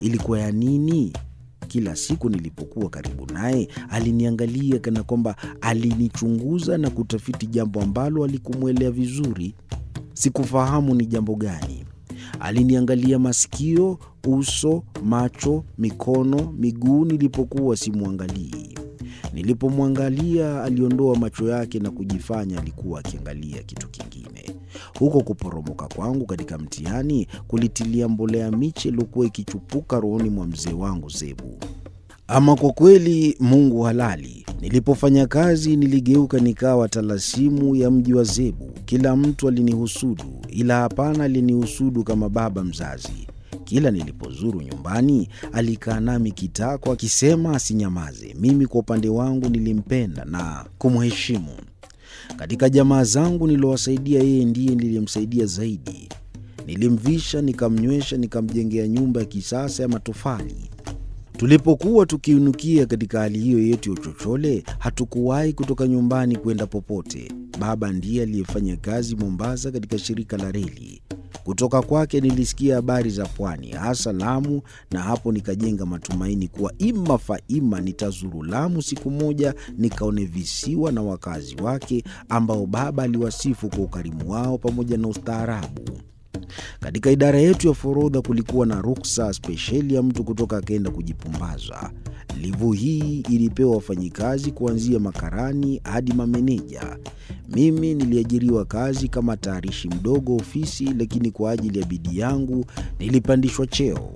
ilikuwa ya nini? Kila siku nilipokuwa karibu naye aliniangalia kana kwamba alinichunguza na kutafiti jambo ambalo alikumwelea vizuri. Sikufahamu ni jambo gani. Aliniangalia masikio, uso, macho, mikono, miguu nilipokuwa simwangalii. Nilipomwangalia aliondoa macho yake na kujifanya alikuwa akiangalia kitu kingine. Huko kuporomoka kwangu katika mtihani kulitilia mbolea miche iliyokuwa ikichupuka rohoni mwa mzee wangu Zebu. Ama kwa kweli Mungu halali. Nilipofanya kazi niligeuka nikawa talasimu ya mji wa Zebu. Kila mtu alinihusudu, ila hapana alinihusudu kama baba mzazi. Kila nilipozuru nyumbani alikaa nami kitako akisema asinyamaze. Mimi kwa upande wangu nilimpenda na kumheshimu. Katika jamaa zangu niliowasaidia, yeye ndiye niliyemsaidia zaidi. Nilimvisha, nikamnywesha, nikamjengea nyumba ya kisasa ya matofali. Tulipokuwa tukiinukia katika hali hiyo yetu ya uchochole, hatukuwahi kutoka nyumbani kwenda popote. Baba ndiye aliyefanya kazi Mombasa katika shirika la reli. Kutoka kwake nilisikia habari za pwani, hasa Lamu, na hapo nikajenga matumaini kuwa ima faima nitazuru Lamu siku moja, nikaone visiwa na wakazi wake ambao baba aliwasifu kwa ukarimu wao pamoja na ustaarabu. Katika idara yetu ya forodha kulikuwa na ruksa spesheli ya mtu kutoka akaenda kujipumbaza. Livu hii ilipewa wafanyikazi kuanzia makarani hadi mameneja. Mimi niliajiriwa kazi kama tayarishi mdogo ofisi, lakini kwa ajili ya bidii yangu nilipandishwa cheo.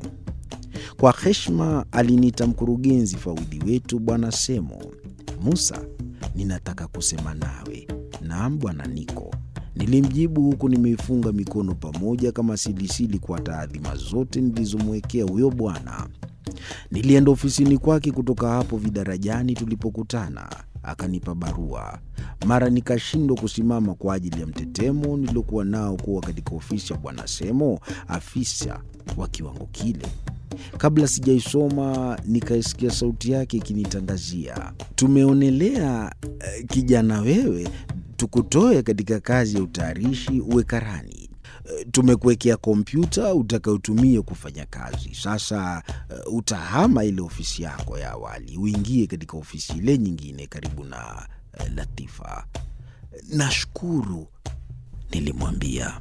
Kwa heshima aliniita mkurugenzi fawidhi wetu Bwana Semo. Musa, ninataka kusema nawe. Naam bwana Niko, nilimjibu huku nimeifunga mikono pamoja kama silisili kwa taadhima zote nilizomwekea huyo bwana. Nilienda ofisini kwake kutoka hapo vidarajani tulipokutana. Akanipa barua. Mara nikashindwa kusimama kwa ajili ya mtetemo niliokuwa nao kuwa katika ofisi ya bwana Semo, afisa wa kiwango kile. Kabla sijaisoma nikaisikia sauti yake ikinitangazia, tumeonelea eh, kijana wewe, tukutoe katika kazi ya utayarishi uwe karani. Eh, Tumekuwekea kompyuta utakayotumia kufanya kazi. Sasa eh, utahama ile ofisi yako ya awali uingie katika ofisi ile nyingine karibu na eh, Latifa. Nashukuru, nilimwambia.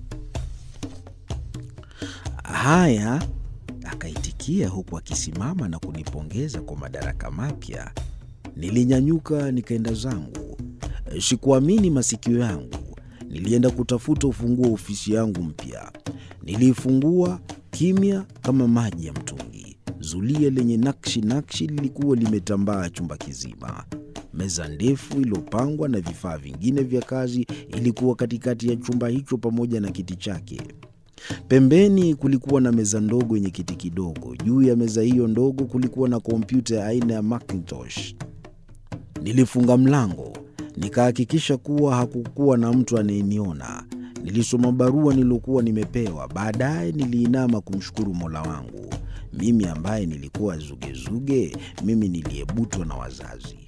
Haya, akaitikia huku akisimama na kunipongeza kwa madaraka mapya. Nilinyanyuka nikaenda zangu. Sikuamini masikio yangu. Nilienda kutafuta ufunguo wa ofisi yangu mpya. Niliifungua kimya kama maji ya mtungi. Zulia lenye nakshi nakshi lilikuwa limetambaa chumba kizima. Meza ndefu iliyopangwa na vifaa vingine vya kazi ilikuwa katikati ya chumba hicho pamoja na kiti chake. Pembeni kulikuwa na meza ndogo yenye kiti kidogo. Juu ya meza hiyo ndogo kulikuwa na kompyuta ya aina ya Macintosh. Nilifunga mlango, nikahakikisha kuwa hakukuwa na mtu anayeniona. Nilisoma barua niliyokuwa nimepewa. Baadaye niliinama kumshukuru Mola wangu, mimi ambaye nilikuwa zugezuge, mimi niliyebutwa na wazazi.